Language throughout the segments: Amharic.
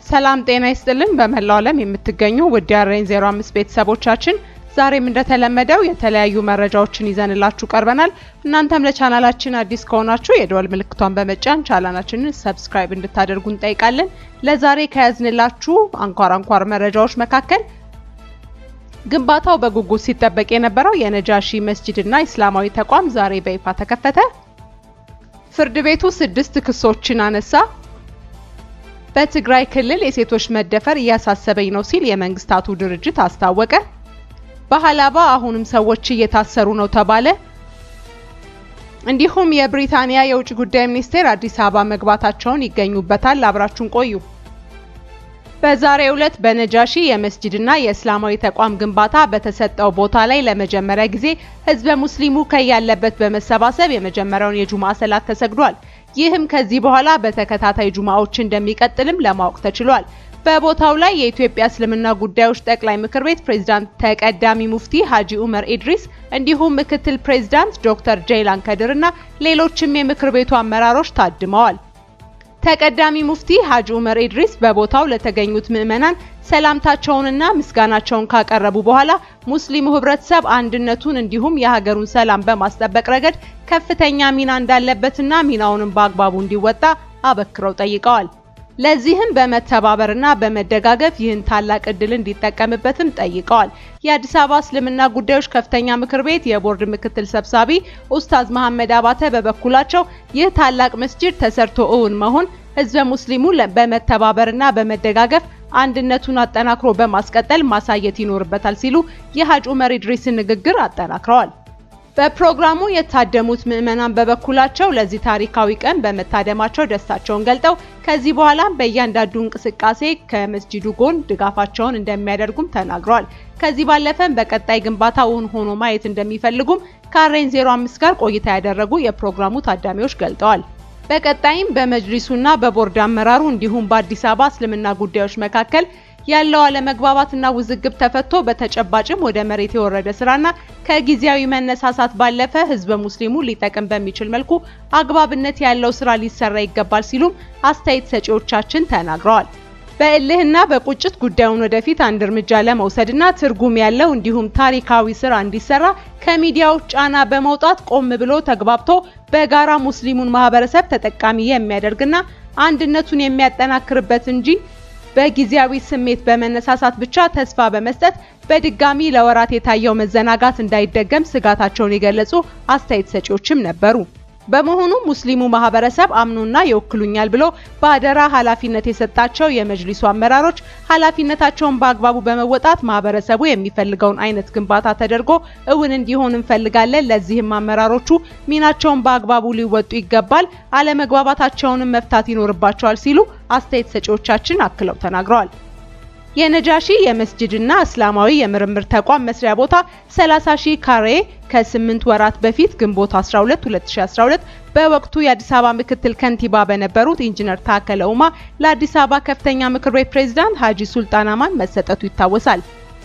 ሰላም ጤና ይስጥልን። በመላው ዓለም የምትገኙ ውድ የአሬን 05 ቤተሰቦቻችን ዛሬም እንደተለመደው የተለያዩ መረጃዎችን ይዘንላችሁ ቀርበናል። እናንተም ለቻናላችን አዲስ ከሆናችሁ የደወል ምልክቷን በመጫን ቻናላችንን ሰብስክራይብ እንድታደርጉ እንጠይቃለን። ለዛሬ ከያዝንላችሁ አንኳር አንኳር መረጃዎች መካከል ግንባታው በጉጉት ሲጠበቅ የነበረው የነጃሺ መስጂድና ኢስላማዊ ተቋም ዛሬ በይፋ ተከፈተ። ፍርድ ቤቱ ስድስት ክሶችን አነሳ። በትግራይ ክልል የሴቶች መደፈር እያሳሰበኝ ነው ሲል የመንግስታቱ ድርጅት አስታወቀ። በሀላባ አሁንም ሰዎች እየታሰሩ ነው ተባለ። እንዲሁም የብሪታንያ የውጭ ጉዳይ ሚኒስቴር አዲስ አበባ መግባታቸውን ይገኙበታል። አብራችሁን ቆዩ። በዛሬው ዕለት በነጃሺ የመስጂድና የእስላማዊ ተቋም ግንባታ በተሰጠው ቦታ ላይ ለመጀመሪያ ጊዜ ህዝበ ሙስሊሙ ከያለበት በመሰባሰብ የመጀመሪያውን የጁምዓ ሰላት ተሰግዷል። ይህም ከዚህ በኋላ በተከታታይ ጁምዓዎች እንደሚቀጥልም ለማወቅ ተችሏል። በቦታው ላይ የኢትዮጵያ እስልምና ጉዳዮች ጠቅላይ ምክር ቤት ፕሬዝዳንት ተቀዳሚ ሙፍቲ ሀጂ ኡመር ኢድሪስ እንዲሁም ምክትል ፕሬዝዳንት ዶክተር ጀይላን ከድር እና ሌሎችም የምክር ቤቱ አመራሮች ታድመዋል። ተቀዳሚ ሙፍቲ ሀጂ ኡመር ኢድሪስ በቦታው ለተገኙት ምዕመናን ሰላምታቸውንና ምስጋናቸውን ካቀረቡ በኋላ ሙስሊሙ ህብረተሰብ አንድነቱን እንዲሁም የሀገሩን ሰላም በማስጠበቅ ረገድ ከፍተኛ ሚና እንዳለበትና ሚናውንም በአግባቡ እንዲወጣ አበክረው ጠይቀዋል። ለዚህም በመተባበርና በመደጋገፍ ይህን ታላቅ እድል እንዲጠቀምበትም ጠይቀዋል። የአዲስ አበባ እስልምና ጉዳዮች ከፍተኛ ምክር ቤት የቦርድ ምክትል ሰብሳቢ ኡስታዝ መሐመድ አባተ በበኩላቸው ይህ ታላቅ መስጂድ ተሰርቶ እውን መሆን ህዝበ ሙስሊሙ በመተባበርና በመደጋገፍ አንድነቱን አጠናክሮ በማስቀጠል ማሳየት ይኖርበታል ሲሉ የሀጂ ኡመር ኢድሪስን ንግግር አጠናክረዋል። በፕሮግራሙ የታደሙት ምዕመናን በበኩላቸው ለዚህ ታሪካዊ ቀን በመታደማቸው ደስታቸውን ገልጠው ከዚህ በኋላም በእያንዳንዱ እንቅስቃሴ ከመስጂዱ ጎን ድጋፋቸውን እንደሚያደርጉም ተናግረዋል። ከዚህ ባለፈም በቀጣይ ግንባታ እውን ሆኖ ማየት እንደሚፈልጉም ከአሬን 05 ጋር ቆይታ ያደረጉ የፕሮግራሙ ታዳሚዎች ገልጠዋል። በቀጣይም በመጅሊሱና በቦርድ አመራሩ እንዲሁም በአዲስ አበባ እስልምና ጉዳዮች መካከል ያለው አለመግባባትና ውዝግብ ተፈቶ በተጨባጭም ወደ መሬት የወረደ ስራና ከጊዜያዊ መነሳሳት ባለፈ ህዝበ ሙስሊሙ ሊጠቅም በሚችል መልኩ አግባብነት ያለው ስራ ሊሰራ ይገባል ሲሉም አስተያየት ሰጪዎቻችን ተናግረዋል። በእልህና በቁጭት ጉዳዩን ወደፊት አንድ እርምጃ ለመውሰድና ትርጉም ያለው እንዲሁም ታሪካዊ ስራ እንዲሰራ ከሚዲያዎች ጫና በመውጣት ቆም ብሎ ተግባብቶ በጋራ ሙስሊሙን ማህበረሰብ ተጠቃሚ የሚያደርግና አንድነቱን የሚያጠናክርበት እንጂ በጊዜያዊ ስሜት በመነሳሳት ብቻ ተስፋ በመስጠት በድጋሚ ለወራት የታየው መዘናጋት እንዳይደገም ስጋታቸውን የገለጹ አስተያየት ሰጪዎችም ነበሩ። በመሆኑ ሙስሊሙ ማህበረሰብ አምኖና ይወክሉኛል ብሎ በአደራ ኃላፊነት የሰጣቸው የመጅሊሱ አመራሮች ኃላፊነታቸውን በአግባቡ በመወጣት ማህበረሰቡ የሚፈልገውን አይነት ግንባታ ተደርጎ እውን እንዲሆን እንፈልጋለን። ለዚህም አመራሮቹ ሚናቸውን በአግባቡ ሊወጡ ይገባል፣ አለመግባባታቸውንም መፍታት ይኖርባቸዋል ሲሉ አስተያየት ሰጪዎቻችን አክለው ተናግረዋል። የነጃሺ የመስጂድና እስላማዊ የምርምር ተቋም መስሪያ ቦታ 30 ሺህ ካሬ ከ8 ወራት በፊት ግንቦት 12 2012 በወቅቱ የአዲስ አበባ ምክትል ከንቲባ በነበሩት ኢንጂነር ታከለ ኡማ ለአዲስ አበባ ከፍተኛ ምክር ቤት ፕሬዝዳንት ሀጂ ሱልጣን አማን መሰጠቱ ይታወሳል።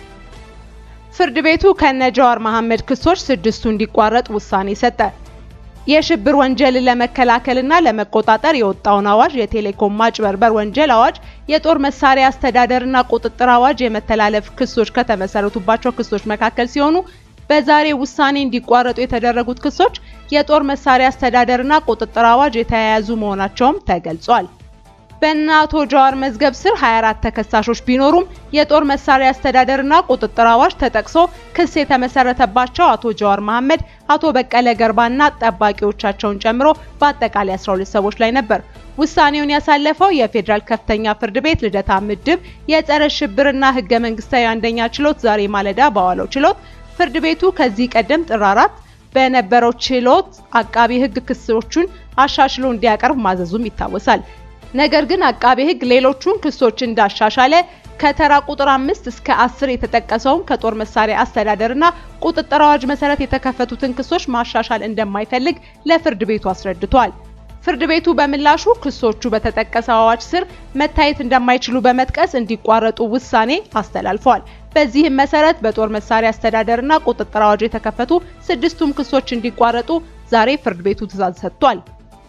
ፍርድ ቤቱ ከነጃዋር መሐመድ ክሶች ስድስቱ እንዲቋረጥ ውሳኔ ሰጠ። የሽብር ወንጀልን ለመከላከልና ለመቆጣጠር የወጣውን አዋጅ፣ የቴሌኮም ማጭበርበር ወንጀል አዋጅ፣ የጦር መሳሪያ አስተዳደርና ቁጥጥር አዋጅ የመተላለፍ ክሶች ከተመሰረቱባቸው ክሶች መካከል ሲሆኑ በዛሬ ውሳኔ እንዲቋረጡ የተደረጉት ክሶች የጦር መሳሪያ አስተዳደርና ቁጥጥር አዋጅ የተያያዙ መሆናቸውም ተገልጿል። በእነ አቶ ጀዋር መዝገብ ስር 24 ተከሳሾች ቢኖሩም የጦር መሳሪያ አስተዳደርና ቁጥጥር አዋጅ ተጠቅሶ ክስ የተመሰረተባቸው አቶ ጀዋር መሐመድ፣ አቶ በቀለ ገርባና ጠባቂዎቻቸውን ጨምሮ በአጠቃላይ 12 ሰዎች ላይ ነበር። ውሳኔውን ያሳለፈው የፌዴራል ከፍተኛ ፍርድ ቤት ልደታ ምድብ የጸረ ሽብርና ህገ መንግስታዊ አንደኛ ችሎት ዛሬ ማለዳ በዋለው ችሎት ፍርድ ቤቱ ከዚህ ቀደም ጥር አራት በነበረው ችሎት አቃቢ ህግ ክሶቹን አሻሽሎ እንዲያቀርብ ማዘዙም ይታወሳል። ነገር ግን አቃቤ ህግ ሌሎቹን ክሶች እንዳሻሻለ ከተራ ቁጥር አምስት እስከ አስር የተጠቀሰውን ከጦር መሳሪያ አስተዳደርና ቁጥጥር አዋጅ መሰረት የተከፈቱትን ክሶች ማሻሻል እንደማይፈልግ ለፍርድ ቤቱ አስረድቷል። ፍርድ ቤቱ በምላሹ ክሶቹ በተጠቀሰው አዋጅ ስር መታየት እንደማይችሉ በመጥቀስ እንዲቋረጡ ውሳኔ አስተላልፏል። በዚህም መሰረት በጦር መሳሪያ አስተዳደርና ቁጥጥር አዋጅ የተከፈቱ ስድስቱም ክሶች እንዲቋረጡ ዛሬ ፍርድ ቤቱ ትዕዛዝ ሰጥቷል።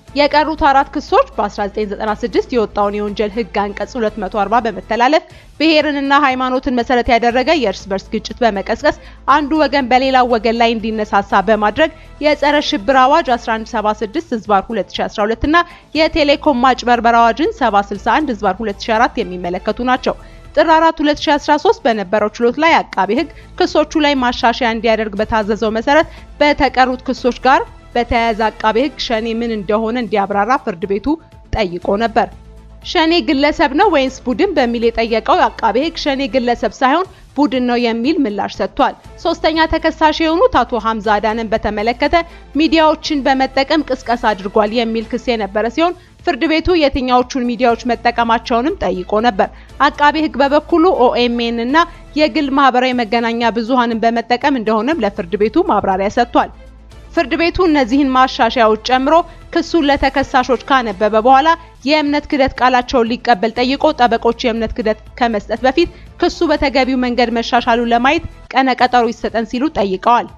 የቀሩት አራት ክሶች በ1996 የወጣውን የወንጀል ሕግ አንቀጽ 240 በመተላለፍ ብሔርንና ሃይማኖትን መሰረት ያደረገ የእርስ በርስ ግጭት በመቀስቀስ አንዱ ወገን በሌላው ወገን ላይ እንዲነሳሳ በማድረግ የጸረ ሽብር አዋጅ 1176 ህዝባር 2012 እና የቴሌኮም ማጭበርበር አዋጅን 761 ህዝባር 2004 የሚመለከቱ ናቸው። ጥር 4 2013 በነበረው ችሎት ላይ አቃቢ ሕግ ክሶቹ ላይ ማሻሻያ እንዲያደርግ በታዘዘው መሰረት በተቀሩት ክሶች ጋር በተያያዘ አቃቤ ሕግ ሸኔ ምን እንደሆነ እንዲያብራራ ፍርድ ቤቱ ጠይቆ ነበር። ሸኔ ግለሰብ ነው ወይንስ ቡድን በሚል የጠየቀው አቃቤ ሕግ ሸኔ ግለሰብ ሳይሆን ቡድን ነው የሚል ምላሽ ሰጥቷል። ሶስተኛ ተከሳሽ የሆኑት አቶ ሀምዛ አዳንን በተመለከተ ሚዲያዎችን በመጠቀም ቅስቀሳ አድርጓል የሚል ክስ የነበረ ሲሆን ፍርድ ቤቱ የትኛዎቹን ሚዲያዎች መጠቀማቸውንም ጠይቆ ነበር። አቃቤ ሕግ በበኩሉ ኦኤምኤን እና የግል ማህበራዊ መገናኛ ብዙሃንን በመጠቀም እንደሆነም ለፍርድ ቤቱ ማብራሪያ ሰጥቷል። ፍርድ ቤቱ እነዚህን ማሻሻያዎች ጨምሮ ክሱን ለተከሳሾች ካነበበ በኋላ የእምነት ክደት ቃላቸውን ሊቀበል ጠይቆ ጠበቆች የእምነት ክደት ከመስጠት በፊት ክሱ በተገቢው መንገድ መሻሻሉን ለማየት ቀነ ቀጠሮ ይሰጠን ሲሉ ጠይቀዋል።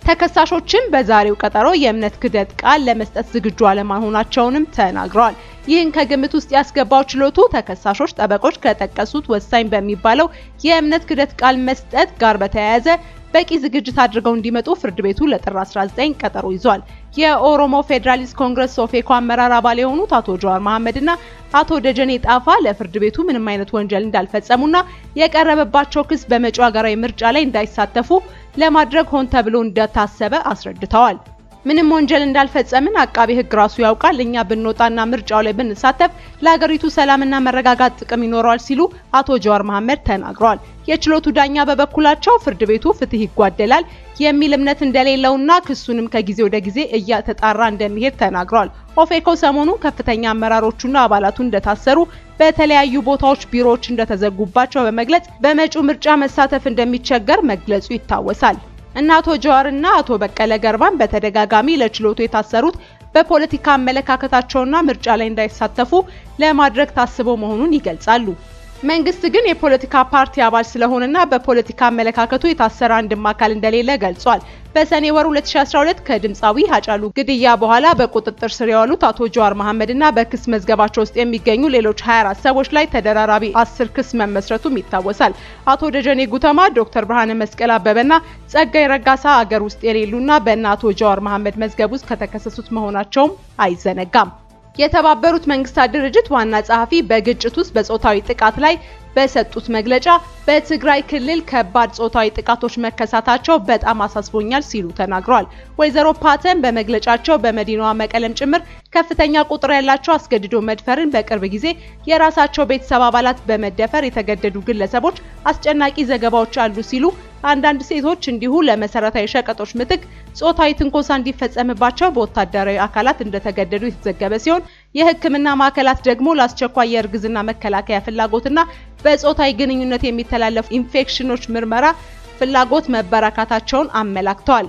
ተከሳሾችም በዛሬው ቀጠሮ የእምነት ክደት ቃል ለመስጠት ዝግጁ አለመሆናቸውንም ተናግረዋል። ይህን ከግምት ውስጥ ያስገባው ችሎቱ ተከሳሾች ጠበቆች ከጠቀሱት ወሳኝ በሚባለው የእምነት ክደት ቃል መስጠት ጋር በተያያዘ በቂ ዝግጅት አድርገው እንዲመጡ ፍርድ ቤቱ ለጥር 19 ቀጠሮ ይዟል። የኦሮሞ ፌዴራሊስት ኮንግረስ ሶፌኮ አመራር አባል የሆኑት አቶ ጀዋር መሐመድና አቶ ደጀኔ ጣፋ ለፍርድ ቤቱ ምንም አይነት ወንጀል እንዳልፈጸሙና የቀረበባቸው ክስ በመጪው ሀገራዊ ምርጫ ላይ እንዳይሳተፉ ለማድረግ ሆን ተብሎ እንደታሰበ አስረድተዋል። ምንም ወንጀል እንዳልፈጸምን አቃቤ ሕግ ራሱ ያውቃል። እኛ ብንወጣና ምርጫው ላይ ብንሳተፍ ለሀገሪቱ ሰላምና መረጋጋት ጥቅም ይኖረዋል ሲሉ አቶ ጀዋር መሐመድ ተናግረዋል። የችሎቱ ዳኛ በበኩላቸው ፍርድ ቤቱ ፍትህ ይጓደላል የሚል እምነት እንደሌለውና ክሱንም ከጊዜ ወደ ጊዜ እያተጣራ እንደሚሄድ ተናግረዋል። ኦፌኮ ሰሞኑ ከፍተኛ አመራሮቹና አባላቱ እንደታሰሩ በተለያዩ ቦታዎች ቢሮዎች እንደተዘጉባቸው በመግለጽ በመጪው ምርጫ መሳተፍ እንደሚቸገር መግለጹ ይታወሳል። እና አቶ ጀዋርና አቶ በቀለ ገርባን በተደጋጋሚ ለችሎቱ የታሰሩት በፖለቲካ አመለካከታቸውና ምርጫ ላይ እንዳይሳተፉ ለማድረግ ታስበው መሆኑን ይገልጻሉ። መንግስት ግን የፖለቲካ ፓርቲ አባል ስለሆነና በፖለቲካ አመለካከቱ የታሰረ አንድም አካል እንደሌለ ገልጿል። በሰኔ ወር 2012 ከድምፃዊ ሀጫሉ ግድያ በኋላ በቁጥጥር ስር የዋሉት አቶ ጀዋር መሐመድና በክስ መዝገባቸው ውስጥ የሚገኙ ሌሎች 24 ሰዎች ላይ ተደራራቢ አስር ክስ መመስረቱም ይታወሳል። አቶ ደጀኔ ጉተማ፣ ዶክተር ብርሃነ መስቀል አበበና ጸጋይ ረጋሳ አገር ውስጥ የሌሉና በእነ አቶ ጀዋር መሐመድ መዝገብ ውስጥ ከተከሰሱት መሆናቸውም አይዘነጋም። የተባበሩት መንግስታት ድርጅት ዋና ጸሐፊ በግጭት ውስጥ በጾታዊ ጥቃት ላይ በሰጡት መግለጫ በትግራይ ክልል ከባድ ጾታዊ ጥቃቶች መከሰታቸው በጣም አሳስቦኛል ሲሉ ተናግረዋል። ወይዘሮ ፓተን በመግለጫቸው በመዲናዋ መቀለም ጭምር ከፍተኛ ቁጥር ያላቸው አስገድዶ መድፈርን በቅርብ ጊዜ የራሳቸው ቤተሰብ አባላት በመደፈር የተገደዱ ግለሰቦች አስጨናቂ ዘገባዎች አሉ ሲሉ አንዳንድ ሴቶች እንዲሁ ለመሰረታዊ ሸቀጦች ምትክ ጾታዊ ትንኮሳ እንዲፈጸምባቸው በወታደራዊ አካላት እንደተገደዱ የተዘገበ ሲሆን የሕክምና ማዕከላት ደግሞ ለአስቸኳይ የእርግዝና መከላከያ ፍላጎትና በጾታዊ ግንኙነት የሚተላለፉ ኢንፌክሽኖች ምርመራ ፍላጎት መበራካታቸውን አመላክተዋል።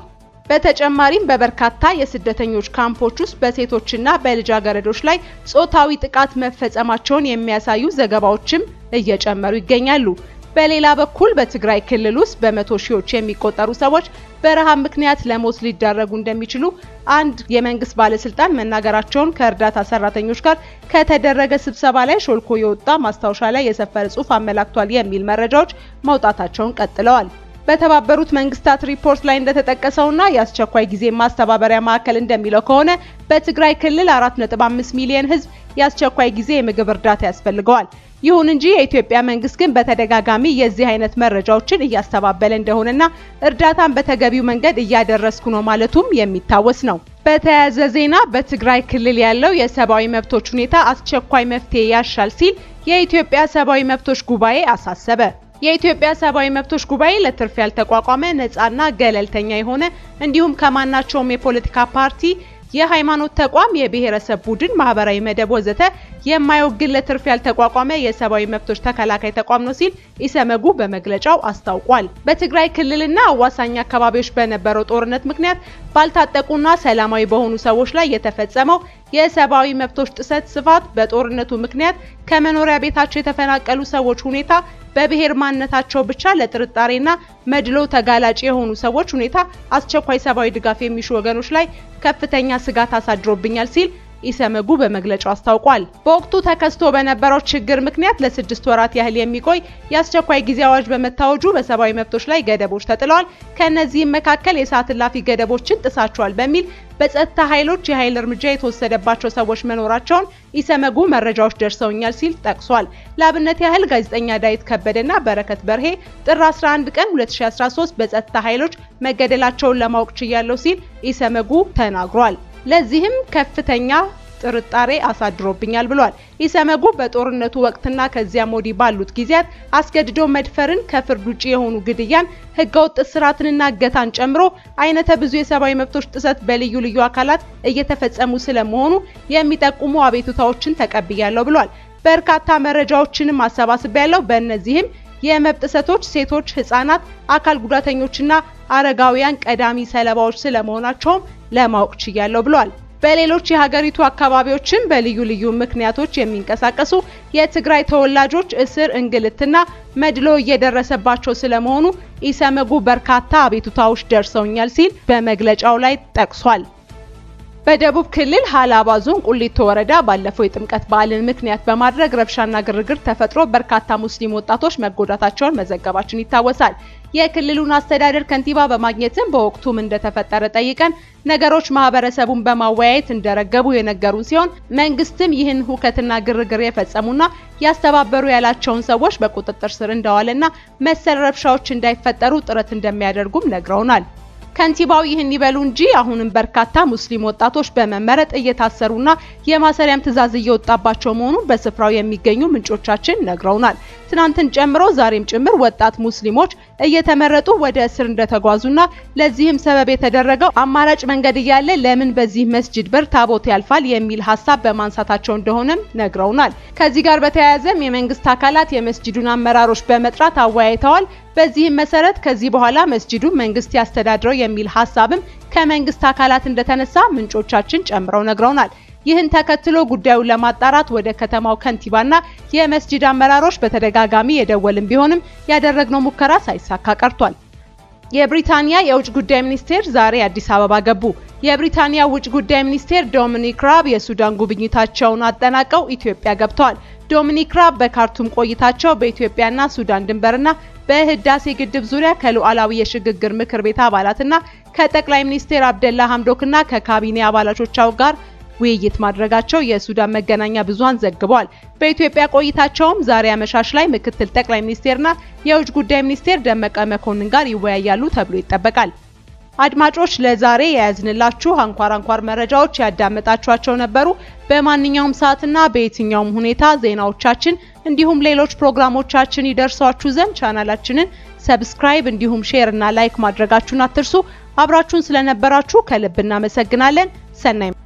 በተጨማሪም በበርካታ የስደተኞች ካምፖች ውስጥ በሴቶችና በልጃገረዶች ላይ ጾታዊ ጥቃት መፈጸማቸውን የሚያሳዩ ዘገባዎችም እየጨመሩ ይገኛሉ። በሌላ በኩል በትግራይ ክልል ውስጥ በመቶ ሺዎች የሚቆጠሩ ሰዎች በረሃብ ምክንያት ለሞት ሊዳረጉ እንደሚችሉ አንድ የመንግስት ባለስልጣን መናገራቸውን ከእርዳታ ሰራተኞች ጋር ከተደረገ ስብሰባ ላይ ሾልኮ የወጣ ማስታወሻ ላይ የሰፈረ ጽሑፍ አመላክቷል የሚል መረጃዎች መውጣታቸውን ቀጥለዋል። በተባበሩት መንግስታት ሪፖርት ላይ እንደተጠቀሰውና የአስቸኳይ ጊዜ ማስተባበሪያ ማዕከል እንደሚለው ከሆነ በትግራይ ክልል 4.5 ሚሊዮን ህዝብ የአስቸኳይ ጊዜ የምግብ እርዳታ ያስፈልገዋል። ይሁን እንጂ የኢትዮጵያ መንግስት ግን በተደጋጋሚ የዚህ አይነት መረጃዎችን እያስተባበለ እንደሆነና እርዳታን በተገቢው መንገድ እያደረስኩ ነው ማለቱም የሚታወስ ነው። በተያያዘ ዜና በትግራይ ክልል ያለው የሰብአዊ መብቶች ሁኔታ አስቸኳይ መፍትሄ ያሻል ሲል የኢትዮጵያ ሰብአዊ መብቶች ጉባኤ አሳሰበ። የኢትዮጵያ ሰብአዊ መብቶች ጉባኤ ለትርፍ ያልተቋቋመ ነፃና ገለልተኛ የሆነ እንዲሁም ከማናቸውም የፖለቲካ ፓርቲ የሃይማኖት ተቋም፣ የብሔረሰብ ቡድን፣ ማህበራዊ መደብ ወዘተ የማይወግን ለትርፍ ያልተቋቋመ የሰብአዊ መብቶች ተከላካይ ተቋም ነው ሲል ኢሰመጉ በመግለጫው አስታውቋል። በትግራይ ክልልና አዋሳኝ አካባቢዎች በነበረው ጦርነት ምክንያት ባልታጠቁና ሰላማዊ በሆኑ ሰዎች ላይ የተፈጸመው የሰብአዊ መብቶች ጥሰት ስፋት፣ በጦርነቱ ምክንያት ከመኖሪያ ቤታቸው የተፈናቀሉ ሰዎች ሁኔታ፣ በብሔር ማንነታቸው ብቻ ለጥርጣሬና መድሎ ተጋላጭ የሆኑ ሰዎች ሁኔታ አስቸኳይ ሰብአዊ ድጋፍ የሚሹ ወገኖች ላይ ከፍተኛ ስጋት አሳድሮብኛል ሲል ኢሰመጉ በመግለጫው አስታውቋል። በወቅቱ ተከስቶ በነበረው ችግር ምክንያት ለስድስት ወራት ያህል የሚቆይ የአስቸኳይ ጊዜ አዋጅ በመታወጁ በሰብአዊ መብቶች ላይ ገደቦች ተጥለዋል። ከእነዚህም መካከል የሰዓት እላፊ ገደቦችን ጥሳቸዋል በሚል በጸጥታ ኃይሎች የኃይል እርምጃ የተወሰደባቸው ሰዎች መኖራቸውን ኢሰመጉ መረጃዎች ደርሰውኛል ሲል ጠቅሷል። ለአብነት ያህል ጋዜጠኛ ዳዊት ከበደና በረከት በርሄ ጥር 11 ቀን 2013 በጸጥታ ኃይሎች መገደላቸውን ለማወቅ ችያለሁ ሲል ኢሰመጉ ተናግሯል። ለዚህም ከፍተኛ ጥርጣሬ አሳድሮብኛል ብሏል። ኢሰመጉ በጦርነቱ ወቅትና ከዚያም ወዲህ ባሉት ጊዜያት አስገድዶ መድፈርን፣ ከፍርድ ውጭ የሆኑ ግድያን፣ ህገወጥ እስራትንና እገታን ጨምሮ አይነተ ብዙ የሰብአዊ መብቶች ጥሰት በልዩ ልዩ አካላት እየተፈጸሙ ስለመሆኑ የሚጠቁሙ አቤቱታዎችን ተቀብያለሁ ብሏል። በርካታ መረጃዎችንም አሰባስቤያለሁ። በእነዚህም የመብት ጥሰቶች ሴቶች፣ ህጻናት፣ አካል ጉዳተኞችና አረጋውያን ቀዳሚ ሰለባዎች ስለመሆናቸውም ለማወቅ ችያለሁ ብሏል። በሌሎች የሀገሪቱ አካባቢዎችም በልዩ ልዩ ምክንያቶች የሚንቀሳቀሱ የትግራይ ተወላጆች እስር፣ እንግልትና መድሎ እየደረሰባቸው ስለመሆኑ ኢሰመጉ በርካታ አቤቱታዎች ደርሰውኛል ሲል በመግለጫው ላይ ጠቅሷል። በደቡብ ክልል ሀላባ ዞን ቁሊቶ ወረዳ ባለፈው የጥምቀት በዓልን ምክንያት በማድረግ ረብሻና ግርግር ተፈጥሮ በርካታ ሙስሊም ወጣቶች መጎዳታቸውን መዘገባችን ይታወሳል። የክልሉን አስተዳደር ከንቲባ በማግኘትም በወቅቱም እንደተፈጠረ ጠይቀን ነገሮች ማህበረሰቡን በማወያየት እንደረገቡ የነገሩን ሲሆን መንግስትም ይህን ሁከትና ግርግር የፈጸሙና ያስተባበሩ ያላቸውን ሰዎች በቁጥጥር ስር እንደዋለና መሰል ረብሻዎች እንዳይፈጠሩ ጥረት እንደሚያደርጉም ነግረውናል። ከንቲባው ይህን ይበሉ እንጂ አሁንም በርካታ ሙስሊም ወጣቶች በመመረጥ እየታሰሩና የማሰሪያም ትዕዛዝ እየወጣባቸው መሆኑን በስፍራው የሚገኙ ምንጮቻችን ነግረውናል። ትናንትን ጨምሮ ዛሬም ጭምር ወጣት ሙስሊሞች እየተመረጡ ወደ እስር እንደተጓዙና ለዚህም ሰበብ የተደረገው አማራጭ መንገድ እያለ ለምን በዚህ መስጂድ በር ታቦት ያልፋል የሚል ሀሳብ በማንሳታቸው እንደሆነም ነግረውናል። ከዚህ ጋር በተያያዘም የመንግስት አካላት የመስጂዱን አመራሮች በመጥራት አወያይተዋል። በዚህም መሰረት ከዚህ በኋላ መስጂዱ መንግስት ያስተዳድረው የሚል ሀሳብም ከመንግስት አካላት እንደተነሳ ምንጮቻችን ጨምረው ነግረውናል። ይህን ተከትሎ ጉዳዩን ለማጣራት ወደ ከተማው ከንቲባና የመስጂድ አመራሮች በተደጋጋሚ የደወልን ቢሆንም ያደረግነው ሙከራ ሳይሳካ ቀርቷል። የብሪታንያ የውጭ ጉዳይ ሚኒስቴር ዛሬ አዲስ አበባ ገቡ። የብሪታንያ ውጭ ጉዳይ ሚኒስቴር ዶሚኒክ ራብ የሱዳን ጉብኝታቸውን አጠናቀው ኢትዮጵያ ገብተዋል። ዶሚኒክ ራብ በካርቱም ቆይታቸው በኢትዮጵያና ሱዳን ድንበርና በህዳሴ ግድብ ዙሪያ ከሉዓላዊ የሽግግር ምክር ቤት አባላትና ከጠቅላይ ሚኒስትር አብደላ ሐምዶክና ከካቢኔ አባላቶቻቸው ጋር ውይይት ማድረጋቸው የሱዳን መገናኛ ብዙሃን ዘግበዋል። በኢትዮጵያ ቆይታቸውም ዛሬ አመሻሽ ላይ ምክትል ጠቅላይ ሚኒስቴርና የውጭ ጉዳይ ሚኒስቴር ደመቀ መኮንን ጋር ይወያያሉ ተብሎ ይጠበቃል። አድማጮች ለዛሬ የያዝንላችሁ አንኳር አንኳር መረጃዎች ያዳመጣችኋቸው ነበሩ። በማንኛውም ሰዓትና በየትኛውም ሁኔታ ዜናዎቻችን እንዲሁም ሌሎች ፕሮግራሞቻችን ይደርሷችሁ ዘንድ ቻናላችንን ሰብስክራይብ እንዲሁም ሼር እና ላይክ ማድረጋችሁን አትርሱ። አብራችሁን ስለነበራችሁ ከልብ እናመሰግናለን። ሰናይ